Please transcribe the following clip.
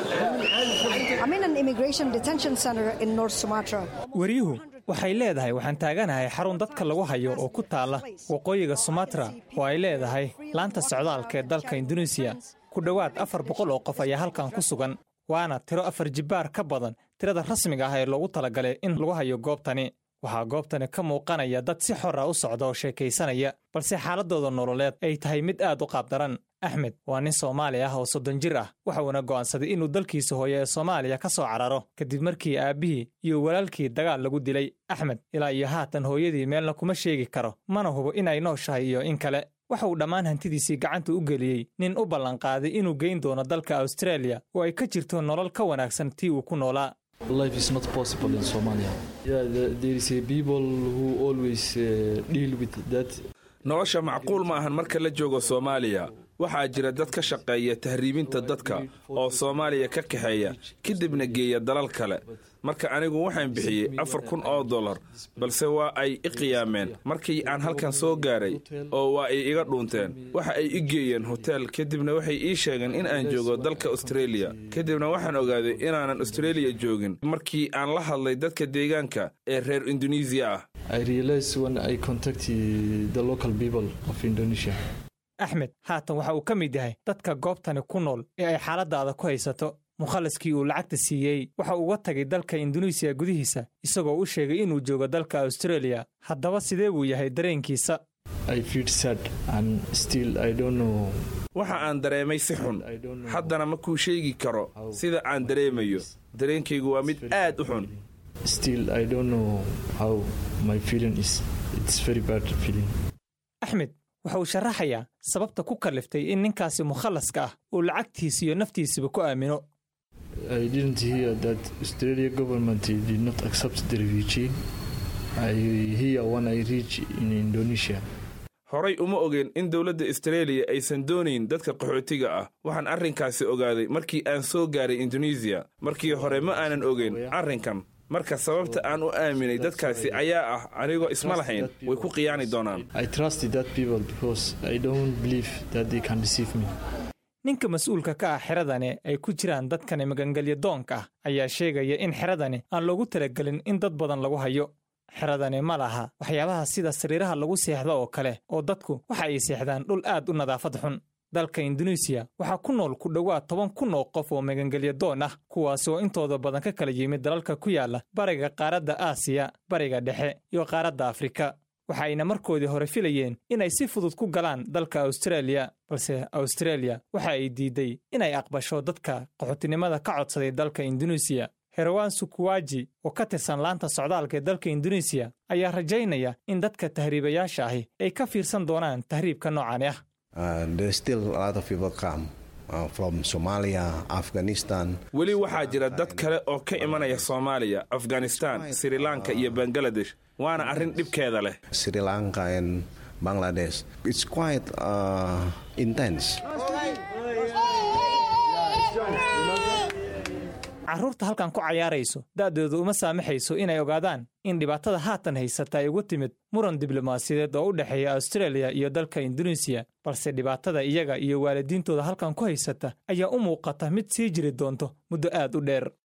I'm in an immigration detention center in North Sumatra. wariyuhu waxay leedahay waxaan taaganahay xarun dadka lagu hayo oo ku taala waqooyiga sumatra oo ay leedahay laanta socdaalka ee dalka induneisiya ku dhowaad afar boqol oo qof ayaa halkan ku sugan waana tiro afar jibbaar ka badan tirada rasmiga ah ee loogu talagalay in lagu hayo goobtani waxaa goobtani ka muuqanaya dad si xor ah u socda oo sheekaysanaya balse xaaladooda nololeed ay tahay mid aad u qaabdaran axmed waa nin soomaali ah oo soddon jir ah waxuuna go'aansaday inuu dalkiisa hooye ee soomaaliya ka soo cararo kadib markii aabbihii iyo walaalkii dagaal lagu dilay axmed ilaa iyo haatan hooyadii meelna kuma sheegi karo mana hubo in ay nooshahay iyo in kale waxa uu dhammaan hantidiisii gacanta u geliyey nin u ballanqaaday inuu geyn doono dalka australia oo ay ka jirto nolol ka wanaagsan tii uu ku noolaa Life is not possible in Somalia. Yeah, the, there is a people who always uh, deal with that. nolosha macquul ma ahan marka la joogo soomaaliya waxaa jira dad ka shaqeeya tahriibinta dadka oo soomaaliya ka kaxeeya kadibna geeya dalal kale marka anigu waxaan bixiyey afar kun oo dollar balse waa ay i qiyaameen markii aan halkan soo gaaray oo waa ay iga dhuunteen waxa ay i geeyeen hotel kadibna waxay ii sheegeen in aan joogo dalka australia kadibna waxaan ogaaday inaanan australia joogin markii aan la hadlay dadka deegaanka ee reer indonesiya ah I realized when I contacted the local people of Indonesia. axmed haatan waxa uu ka mid yahay dadka goobtani ku nool ee ay xaaladaada ku haysato mukhaliskii uu lacagta siiyey waxa uu uga tagay dalka induneisiya gudihiisa isagoo u sheegay inuu joogo dalka australia haddaba sidee buu yahay dareenkiisa I feel sad and still I don't know. waxa aan dareemay si xun haddana ma kuu sheegi karo sida aan dareemayo dareenkaygu waa mid aad u xun Still I don't know how my feeling is. It's very bad feeling. axmed waxa uu sharaxayaa sababta ku kalliftay in ninkaasi mukhallaska ah uu lacagtiisa iyo naftiisaba ku aamino I didn't hear that Australia government did not accept the refugee. I hear when I reach in Indonesia. horay uma ogeen in dowladda austraeliya aysan doonayn dadka qaxootiga ah waxaan arrinkaasi ogaaday markii aan soo gaaray indonesiya markii hore ma aanan ogeyn arrinkan marka sababta aan u aaminay dadkaasi ayaa ah anigoo isma lahayn way ku khiyaani doonaan I trusted that people because I don't believe that they can deceive me. ninka mas-uulka ka ah xeradani ay ku jiraan dadkani magangelya doonka ah ayaa sheegaya in xeradani aan loogu talagelin in dad badan lagu hayo xeradani ma laha waxyaabaha sida sariiraha lagu seexdo oo kale oo dadku waxa ay seexdaan dhul aad u nadaafad xun dalka induneisiya waxaa ku nool ku dhowaad toban kun oo qof oo magangelya doon ah kuwaasi oo intooda badan ka kala yimid dalalka ku yaala bariga qaaradda aasiya bariga dhexe iyo qaaradda afrika waxa ayna markoodii hore filayeen inay si fudud ku galaan dalka australia balse australia waxa ay diiday inay aqbasho dadka qaxootinimada ka codsaday dalka induneisiya herwan sukuwaji oo ka tirsan laanta socdaalka ee dalka induneisiya ayaa rajaynaya in dadka tahriibayaasha ahi ay ka fiirsan doonaan tahriibka noocani ah Uh, there's still a lot of people come uh, from Somalia, Afghanistan. weli waxaa jira dad kale oo ka imanaya soomaaliya afghanistan sri lanka iyo bangaladesh waana arrin dhibkeeda leh Sri Lanka and Bangladesh. It's quite uh, intense. carruurta halkan ku cayaarayso da'doodu uma saamaxayso inay ogaadaan in dhibaatada haatan haysata ay ugu timid muran diblomaasiyadeed oo u dhexeeya australia iyo dalka induneisiya balse dhibaatada iyaga iyo waalidiintooda halkan ku haysata ayaa u muuqata mid sii jiri doonto muddo aad u dheer